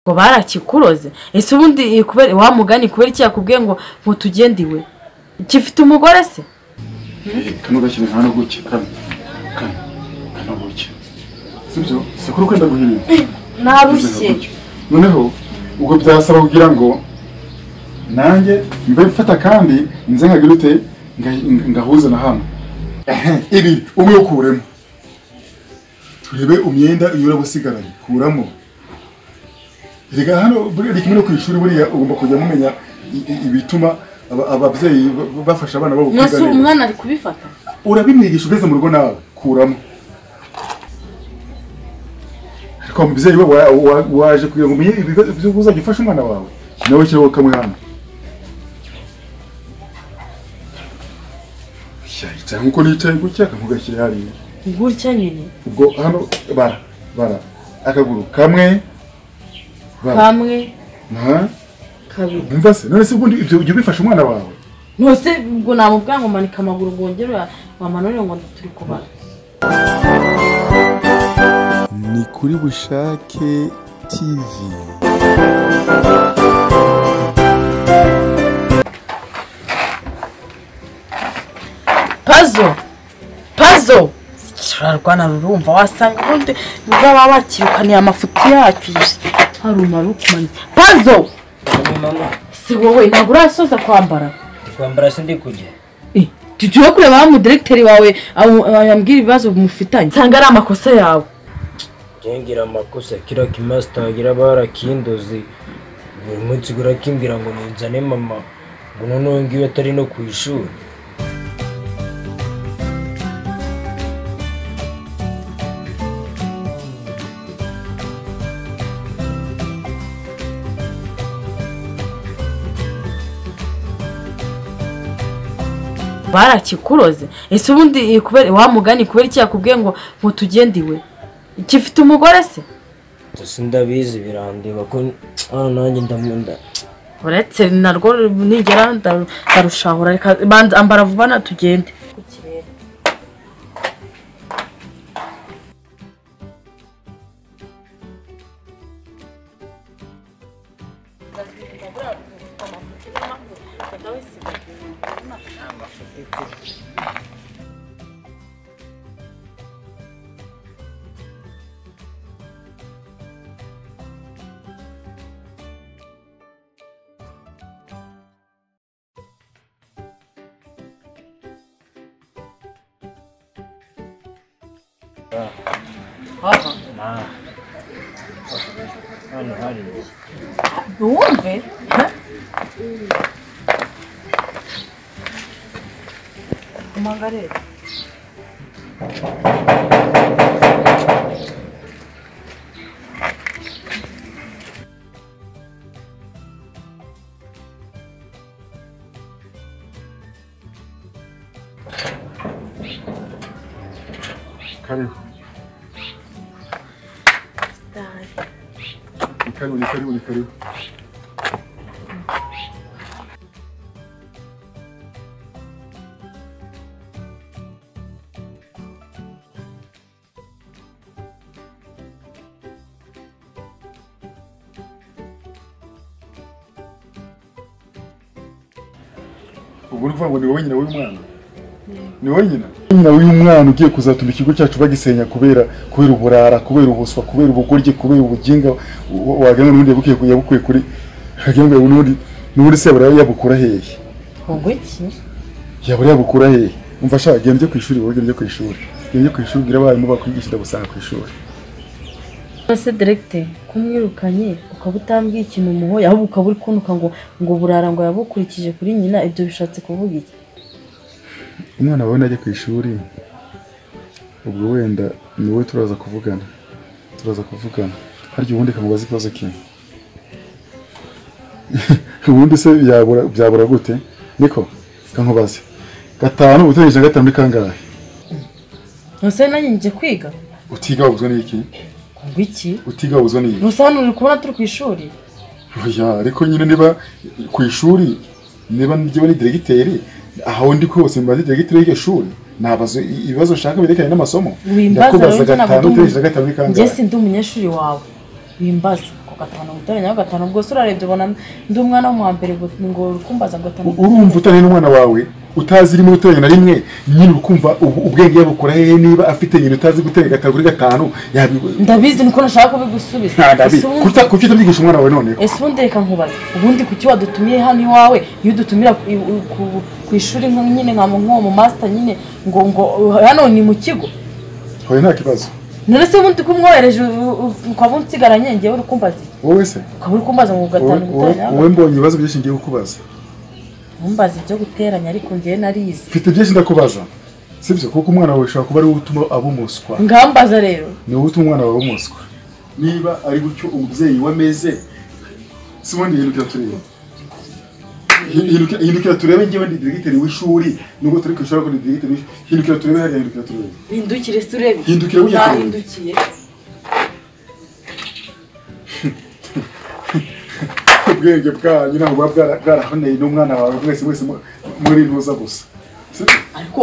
ngo barakikuroze ese ubundi kubera wamugani kubera iki yakubwiye ngo ngo tugende iwe gifite umugore se kano gakino nta n'ubuki kamwe kamwe nta n'ubuki si byo si ko urukenda guhirira narushye noneho ubwo byasaba kugira ngo nanjye mbe mfata kandi nze nkagira ute nga- ngahuze na hano Ehe, ibi umwe ukuremo turebe umwenda iyo urabasigaranye kuramo reka hano buriya kimwe no ku ishuri buriya ugomba kujya mumenya i- i- ibituma aba- ababyeyi ba- bafasha abana babo mwese kwiga ubu neza umwana ari kubifata urabimwigisha ugeze mu rugo nawe kuramo ariko umubyeyi we wa- wa- waje kugira ngo umenye ibibazo by'uko uzajya ufasha umwana wawe nawe shyiraho kamwe hano yicaye nk'uko nicaye gutya akamugashyira hariya gutya nyine ubwo hano bara bara akaguru kamwe bara kamwe Aha. kabiri umva se none se ubundi ibyo ujya ubifasha umwana wawe ntose ubwo namubwira ngo manika amaguru ngo wongere wamanurire ngo turi kubara ni kuri bushake tv pazo pazo turarwana rurumva wasanga ubundi niba baba bakirukaniye amafuti yacu haruma rukumanye pazo Ni mama, si wowe ntabwo urasoza kwambara ndi kwambara se ndi kujya Eh, tujye kureba aho umudiregiteri wawe yambwira ibibazo mufitanye nsanga ari amakosa yawe ngira amakosa kira kimasita gira barakindoze buri munsi gurakimbwira ngo ninzane mama ngo noneho ngiyo atari no ku ishuri barakikuroze ese ubundi kubera wamugani kubera iki yakubwiye ngo ngo tugende iwe gifite umugore se gusa ndabizi birandeba ko hano nanjye ndamunda uretse narwo nigera ndaru- ndarushahura reka banza ambara vuba na tugende hano hari wumve umangarere kariho ni kariho ni kariho ni kariho ubu ni ukuvuga ngo ni wowe nyina w'uyu mwana ni wowe nyina nyina w'uyu mwana ugiye kuzatuma ikigo cyacu bagisenya kubera kubera uburara kubera ubuswa kubera ubugoryi kubera ubuginga wa- wagira ngo n'ubundi yabukuye yabukuye kuri wagira ngo n'ubundi n'ubundi se yabura yabukura hehe ubwo iki yabura yabukura hehe umva shaka genda ujye ku ishuri wowe genda ujye ku ishuri genda ujye ku ishuri ubwira abarimu bakwigisha ndagusanga ku ishuri ese deregite kumwirukanye ukaba utambwiye ikintu umuhoye ahubwo ukaba uri kunuka ngo ngo burara ngo yabukurikije kuri nyina ibyo bishatse kuvuga iki umwana wawe najya ku ishuri ubwo wenda ni wowe turaza kuvugana turaza kuvugana harya ubundi kamubaza ikibazo kimwe ubundi se byabura byabura gute niko kankubaze gatanu utegereje gatanu ni kangahe ntuse nanjye njye kwiga utiga wabuzwa n'iki ngo iki utiga wabuzwa n'iki ntuse hano uri kubona turi ku ishuri oya ariko nyine niba ku ishuri niba njyewe ni diregiteri aho ndi hose mbaza diregiteri y'iryo shuri nabaza ibibazo nshaka birekeranye n'amasomo wimbaza rero ndakubaza njye ntabwo gatanu ndi utegereje gatanu ni umu- njye kangahe si ndi umunyeshuri wawe wimbaza gatanu guteranya na gatanu bwose urarebye ubona ndi umwana wo mu wa mbere ngo- ngo kumbaza gatanu urumva utari n'umwana wawe utazi rimwe guteranya na rimwe nyine ukumva ubu- ubwenge yabukora hehe niba afite nyine utazi guteranya gatanu kuri gatanu yabi- ndabizi niko nashaka kubigusubiza nta ndabi Ese ubundi- kuki kuki utabyigisha umwana wawe noneho ese ubundi reka nkubaza ubundi kuki wadutumiye hano iwawe iyo udutumira ku- i- ku- ku ishuri nka- nyine nka nk'uwo mu masita nyine ngo ngo hano ni mu kigo hoya nta kibazo none se ubundi kumwohereje ukaba unsigaranye ngewe uri kumbaza iki? wowe se ukaba uri kumbaza ngo wowe gatanu wowe- guteranya wowe mbonye ibibazo byinshi ngiye kukubaza ntumbaze ibyo guteranya ariko ngewe narizi mfite byinshi ndakubaza sibyo kuko umwana wawe ushobora kuba ari wowe utuma aba umuswa ngambaza rero ni wowe utuma umwana wawe umuswa niba ari gutyo umubyeyi wameze si ubundi hindukira turebe Hinduka- hindukira turebe ngewe ndi diregiteri w'ishuri nubwo turi ku ishuri ariko ndi diregiteri w'ishuri hindukira turebe hariya hindukira turebe hindukire se urebe Hindukire wiyahure. Nahindukiye. ubwenge bwanyu ntabwo buba bwara- bwarahoneye n'umwana wawe mwese mwese mu- muri ntuza gusa Si- ariko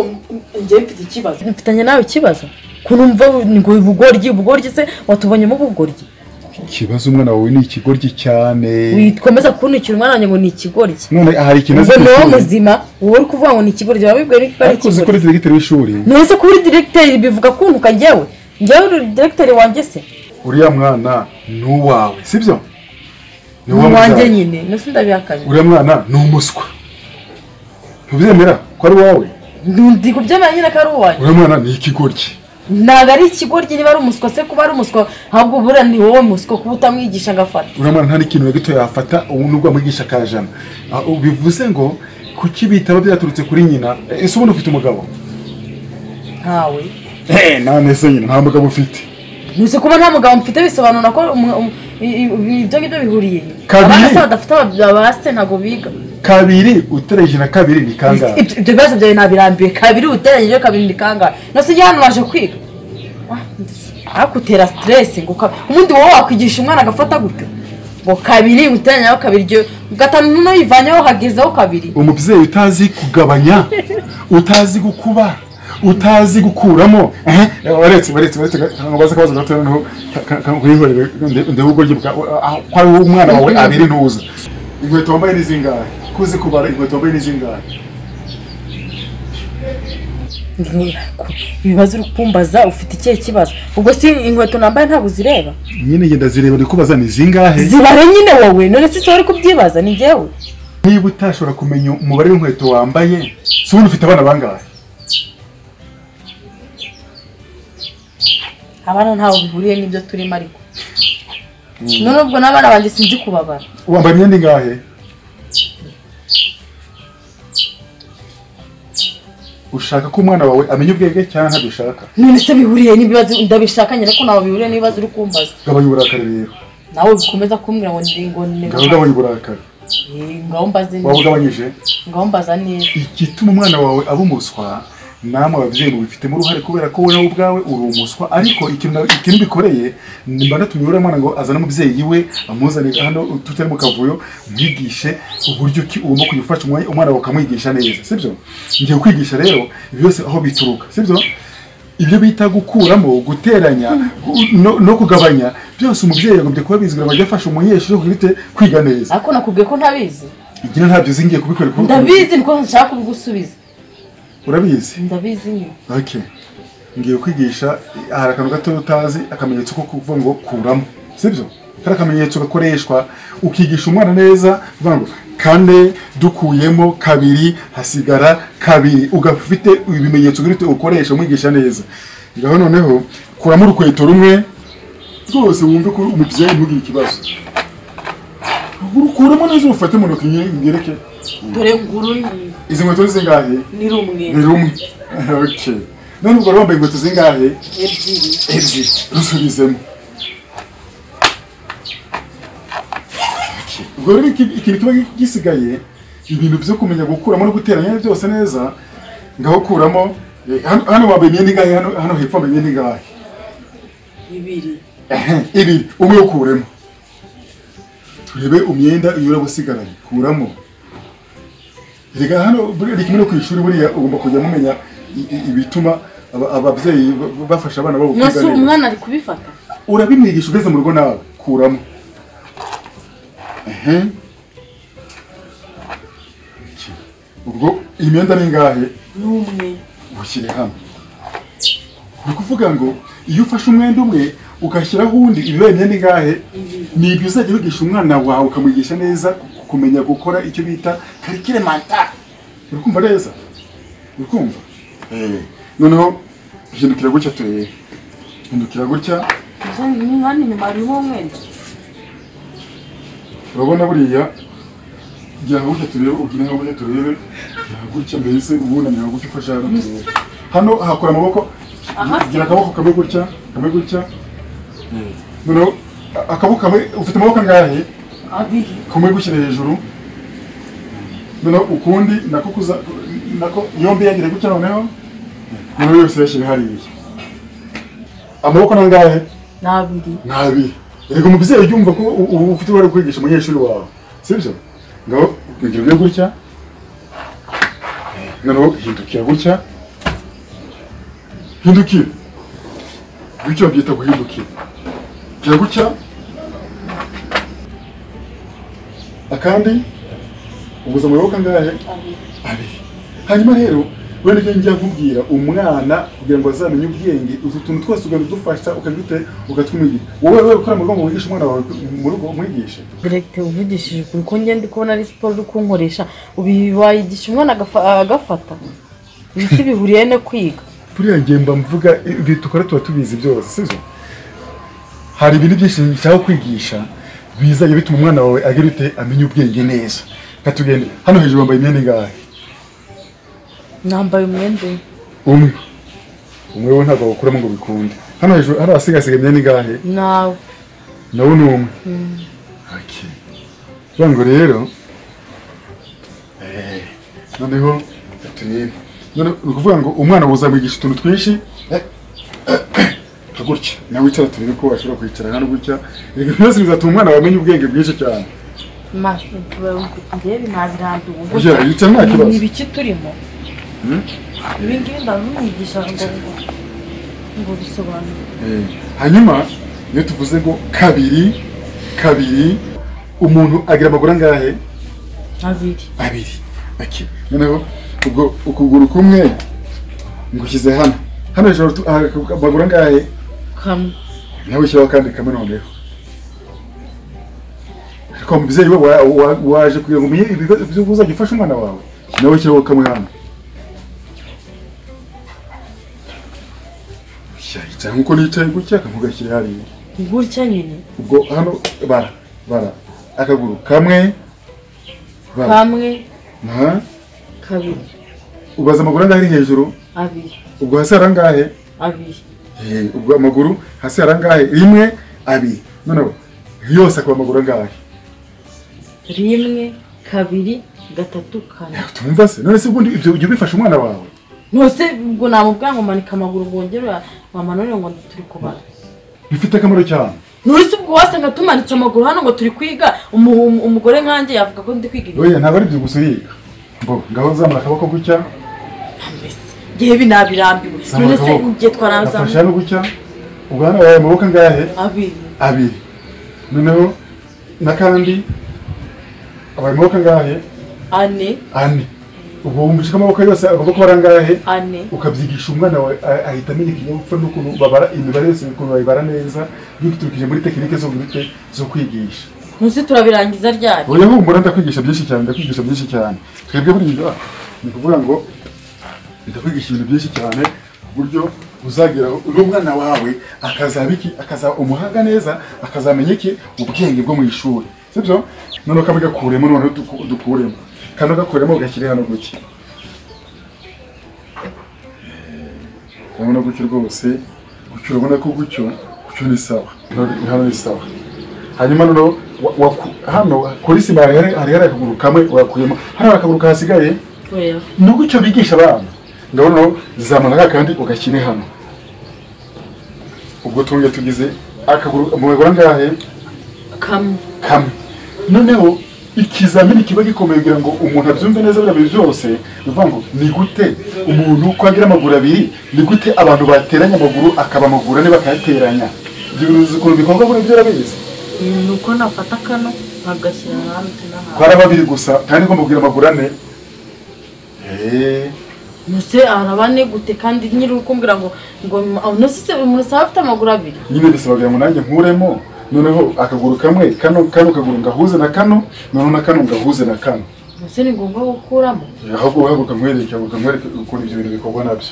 njyewe mfite ikibazo mfitanye nawe ikibazo ukuntu mva ngo ubugoryi ubugoryi se watubonyemo ubugoryi ikibazo umwana wawe ni ikigoryi cyane wikomeza kunikira umwana wanjye ngo ni ikigoryi none hari ikintu azi ubwo ku ni wowe ishuri. muzima wowe uri kuvuga ngo ni ikigoryi wabibwiye ko ari ariko uzi ko ikigoryi uri diregiteri w'ishuri none se kuba uri diregiteri bivuga kuntuka njyewe njyewe uri diregiteri wanjye se uriya mwana ni uwawe sibyo ni wowe uwanjye mubyaye. nyine nose ndabihakanye uriya mwana ni umuswa ntubyemera ko ari wowe ndi kubyemera nyine ko ari uwanjye uriya mwana ni ikigoryi ntabwo ari ikigoryi niba ari umuswa se kuba ari umuswa ahubwo buriya ni wowe muswa kuba utamwigisha agafata uriya mwana nta n'ikintu na gito yafata ubu nubwo amwigisha akajana Ah, ubu bivuze ngo kuki bitaba byaturutse kuri nyina Eh, ese ubundi ufite umugabo ntawe Eh, none se nyina nta mugabo ufite nuse kuba nta mugabo mfite bisobanura ko umu- umu- i- i- ibyo ngibyo bihuriye Kabiri. abana se badafite aba- abase ntabwo biga kabiri utereje na kabiri ni kangahe Ibyo- ibyo bibazo byawe ntabirambiwe kabiri uteranyije kabiri ni kangahe nose ujya hano waje kwiga akutera stress ngo ka- ubundi wowe wakwigisha umwana agafata gutyo ngo kabiri uteranyaho kabiri iryo gatanu n'uyivanyeho hagezeho kabiri umubyeyi utazi kugabanya utazi gukuba utazi gukuramo ehe waretse waretse waretse ntabwo baza akabazo gato noneho kurihorere ndebe ubwo rye ko ari umwana wawe abiri ntuza inkweto wambaye ni zingahe kuzi kubara inkweto wambaye ni zingahe Nteko, ibibazo uri kumbaza ufite ikihe kibazo ubwo si inkweto nambaye ntabwo uzireba nyine ngenda zireba ndi kubaza ni zingahe zibare nyine wowe none se wari kubyibaza ni njyewe niba utashobora kumenya umubare w'inkweto wambaye si ubundi ufite abana bangahe abana ntaho bihuriye n'ibyo turimo ariko none ubwo n'abana banjye sinzi kubabara wambaye imyenda ingahe ushaka ko umwana wawe amenya ubwenge cyangwa ntabyo ushaka none se bihuriye n'ibibazo ndabishaka nyine ko ntaho bihuriye n'ibibazo uri kumbaza gabanya uburakari rero nawe bikomeza kumbwira ngo ndi ngo ni ngaho gabanya uburakari Eh, ngaho mbaze waba neza ugabanyije ngaho mbaza neza igituma umwana wawe aba umuswa namwe ababyeyi mubifitemo uruhare kubera ko wowe ubwawe uri umuswa ariko ikintu ikintu bikoreye mba natumye uriya mwana ngo azane umubyeyi we amuzane hano tutari mu kavuyo mwigishe uburyo ki ugomba kujya ufasha umwana umwana wawe ukamwigisha neza sibyo ngiye kwigisha rero ibi byose aho bituruka sibyo ibyo bita gukuramo guteranya gu- no, no kugabanya byose umubyeyi yagombye kuba bizwira bajya afasha umunyeshuri kwite kwiga neza ariko nakubwiye ko ntabizi igira ntabyo zingiye kubikorera kuko- ndabizi niko nshaka kubigusubiza urabizi ndabizi nyine Okay. Ngiye kwigisha hari akantu gato utazi akamenyetso ko kuvuga ngo kuramo. Sibyo? Hari akamenyetso gakoreshwa ukigisha umwana neza uvuga ngo kane dukuyemo kabiri hasigara kabiri ugafite ibimenyetso bwite ukoresha umwigisha neza. Ngaho noneho kuramo urukweto rumwe rwose wumve ko umubyeyi ntugire ikibazo. Urukuramo neza ufate mu ntoki ngereke. dore nguru Izi nkweto zingahe? ni rumwe ni rumwe okay none ubwo rero wambaye inkweto zingahe ebyiri ebyiri rusubizemo Okay. ubwo rero iki- ikintu kiba gisigaye ibintu byo kumenya gukuramo no guteranya byose neza ngaho kuramo eh, hano hano wambaye imyenda ingahe hano hano hepfo wambaye imyenda ingahe bibiri Ehe, ibiri umwe ukuremo turebe umwenda iyo uri gusigaranye kuramo reka hano buriya ni kimwe no ku ishuri buriya ugomba kujya mumenya i- i- ibituma aba- ababyeyi ba- bafasha abana babo nose kwiga neza umwana ari kubifata urabimwigisha ugeze mu rugo nawe kuramo ehe Iki. ubwo iyi myenda ni ingahe n'umwe ushyire hamwe ni ukuvuga ngo iyo ufashe umwenda umwe ugashyiraho uwundi ibibaye imyenda ingahe ni ibyo uzajya wigisha umwana wawe ukamwigisha neza ku- kumenya gukora icyo bita karikire manta uri kumva neza uri kumva Eh, noneho hindukira gutya turebe hindukira gutya hano inyuma harimo umwenda urabona buriya gira nka gutya turebe ugira nka gutya turebe gira gutya mbese uwunamira nka gutya ufashe hano turebe hano hakora amaboko aha gira akaboko kamwe gutya kamwe gutya noneho a- akaboko kamwe ufite amaboko angahe abiri kumwe gushyira hejuru noneho ukundi nako kuza nako yombi yagira gutya noneho noneho yose yashyira hariya amaboko ni angahe ni abiri ni abiri yego umubyeyi ujya umva ko u- u- ufite uruhare rwo kwigisha umunyeshuri wawe sibyo ngaho ugira ujya gutya noneho hindukira gutya hindukira gutya babyita guhindukira gira gutya akandi ubuza amaboko angahe abiri hanyuma rero wenda ibyo njya nkubwira umwana kugira ngo azamenye ubwenge utu tuntu twose ugahita udufasha ukajya ute ukatwumwigisha wowe wowe ukora mu rugo ngo wigishe umwana wawe mu rugo umwigishe direkite uvugishije ukuri ko ngenda ndi kubona ari siporo uri kunkoresha ubu ibi wayigisha umwana agafa- agafata ibi si bihuriye no kwiga buriya ngiye mba mvuga ibyo dukora tuba tubizi byose sibyo hari ibintu byinshi nshaka kwigisha bizajya bituma umwana wawe agira ute amenya ubwenge neza nka tugende hano hejuru bambaye imyenda ingahe nambaye umwenda umwe. umwe umwe we ntabwo awukuramo ngo bikunde hano hejuru hari ahasigaye imyenda ingahe nawe nawe ni umwe Okay. Bivuga ngo rero eh, noneho turebe none ni ukuvuga ngo umwana buzamwigisha utuntu twinshi eh, eh, nka gutya nawe wicara turebe ko washobora kwicara hano gutya Erega byose bizatuma umwana wawe amenya ubwenge bwinshi cyane ngewe nabirambiwe Burya yica nta kibazo. ni ibiki turimo ibi ngibi ndabimwigisha ngo ngo bisobanure Eh, hanyuma iyo tuvuze ngo kabiri kabiri umuntu agira amaguru angahe abiri abiri okay. noneho ubwo ukuguru kumwe ngushyize hano hano hejuru tu- hari amaguru angahe kamwe nawe ushyiraho kandi kamwe noneho ariko umubyeyi we wa- wa- waje kugira ngo umenye ibigo ibyo uzajya ufasha umwana wawe nawe ushyiraho kamwe hano Sha, yicara nk'uko nicaye gutya akantu ugashyira hariya gutya nyine ubwo hano bara bara akaguru kamwe bara kamwe Aha. kabiri ubaza amaguru angahe ari hejuru abiri ubwo hasi hari angahe abiri Eh, ubwo amaguru hasi hari angahe rimwe abiri noneho yose akaba amaguru angahe rimwe kabiri gatatu kane tumva se none se ubundi ibyo ujya ubifasha umwana wawe ntose ubwo namubwira ngo manika amaguru ngo wongere wamanure ngo turi kubara bifite akamaro cyane nturi se ubwo wasanga tumanitse amaguru hano ngo turi kwiga umu- umu- umugore nkanjye yavuga ko ndi kwiga ibintu oya ntabwo ari byo gusa uriga ngo ngaho zamura akaboko gutya mbese ngewe ibi nabirambiwe none zamura se akaboko ngiye twaranzamuye gafashe hano gutya ubwo hano wawe amaboko angahe abiri abiri noneho n'akandi abaye amaboko angahe ane ane ubwo wumvise ko amaboko yose agomba kuba ari angahe ane ukabyigisha umwana wawe a- ahita amenya ikinyabupfura n'ukuntu babara imibare yose ukuntu bayibara neza biturukije muri tekinike zo bwite zo kwigisha ntuzi turabirangiza ryari oya humura ndakwigisha byinshi cyane ndakwigisha byinshi cyane twebwe buriya ni ukuvuga ngo ndakwigisha ibintu byinshi cyane ku buryo uzagira n'umwana wawe akazaba iki akazaba umuhanga neza akazamenya iki ubwenge bwo mu ishuri sibyo noneho kamwe gakuremo noneho duku- dukuremo kano gakuremo ugashyire hano gutya urabona gutyo rwose gutyo urabona ko gutyo gutyo ni sawa Hano- hano ni sawa hanyuma noneho wa- waku- hano kuri sima hari hari- hari hari akaguru kamwe wakuyemo hano hari akaguru kahasigaye oya ni gutyo bigisha abana ngaho noneho zamura kandi ugashyire hano ubwo twongeye tugize akaguru mu bagura angahe kamwe kamwe noneho ikizamini kiba gikomeye kugira ngo umuntu abyumve neza biriya bintu byose ni ukuvuga ngo ni gute umuntu ko agira amaguru abiri ni gute abantu bateranya amaguru akaba amaguru ane bakayateranya ibyo bintu uzi ukuntu bikorwa buriya byo urabizi ni uko nafata kano nkagashyira nawe tunahawe twari babiri gusa kandi ngomba kugira amaguru ane eee mbese arabane gute kandi nyiri ukumbwira ngo ngo uno se umuntu usaba afite amaguru abiri nyine bisabaga ngo nanjye nkuremo noneho akaguru kamwe kano kano kaguru ngahuze na kano noneho na kano ngahuze na kano mbese ni ngombwa gukuramo ahubwo uhaguruka nkwereke nkwereke ukuntu ibyo bintu bikorwa nabyo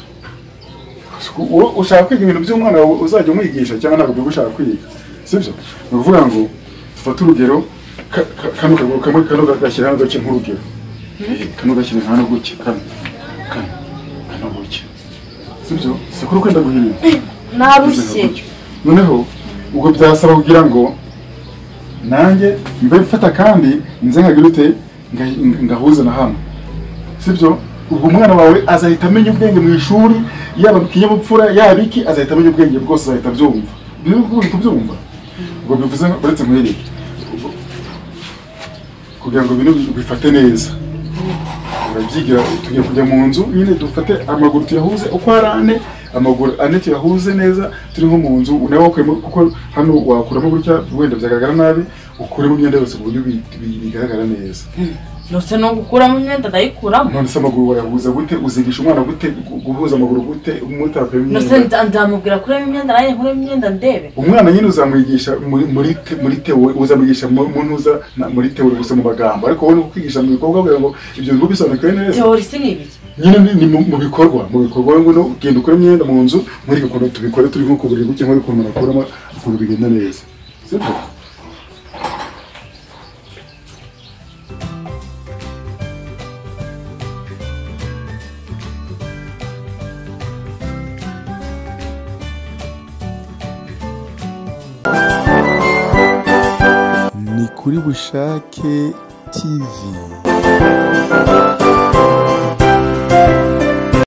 Uwo ushaka kwiga ibintu by'umwana wawe uzajya umwigisha cyangwa ntabwo uba ushaka kwiga sibyo ni ukuvuga ngo dufate urugero ka- ka- kano kaguru kamwe kano gashyira hano gake nk'urugero Eh, kano gashyira hano gutya kano kano kano gutya sibyo si kuri kwenda guhirira narushye noneho ubwo byasaba kugira ngo nanjye mbe mfata kandi nze nkagirute ngahuze na hano sibyo ubwo umwana wawe azahita amenya ubwenge mu ishuri yaba mu kinyabupfura yaba iki azahita amenya ubwenge bwose azahita abyumva biri buri kubyumva ubwo bivuze ngo- uretse nkwereke ubwo- kugira ngo ibintu bifate neza urabyigira tugiye kujya mu nzu nyine dufate amaguru tuyahuze uko ari ane amaguru ane tuyahuze neza turi nko mu nzu nawe wakuyemo kuko hano wakuramo gutya wenda byagaragara nabi ukuremo imyenda yose ku buryo bi- bi- bigaragara neza mbese no gukuramo imyenda ndayikuramo none se amaguru wayahuza gute uzigisha umwana gute gu- guhuza amaguru gute umutapeye mbese imyenda nza- nzamubwira kurema imyenda nanjye nkuremo imyenda ndebe umwana nyine uzamwigisha muri muri te- muri tewe uzamwigisha mu mu ntuza na- muri tewe gusa mu magambo ariko wowe ni ukwigisha mu bikorwa kugira ngo ibyo bigo bisobanukire neza teori si ni ibiki nyine ni- ni mu mu bikorwa mu bikorwa ngo no genda ukora imyenda mu nzu muri gakondo tubikore turi nko ku buriri gutya nk'uri ukuntu akuramo ukuntu bigenda neza sibyo ni kuri bushake tv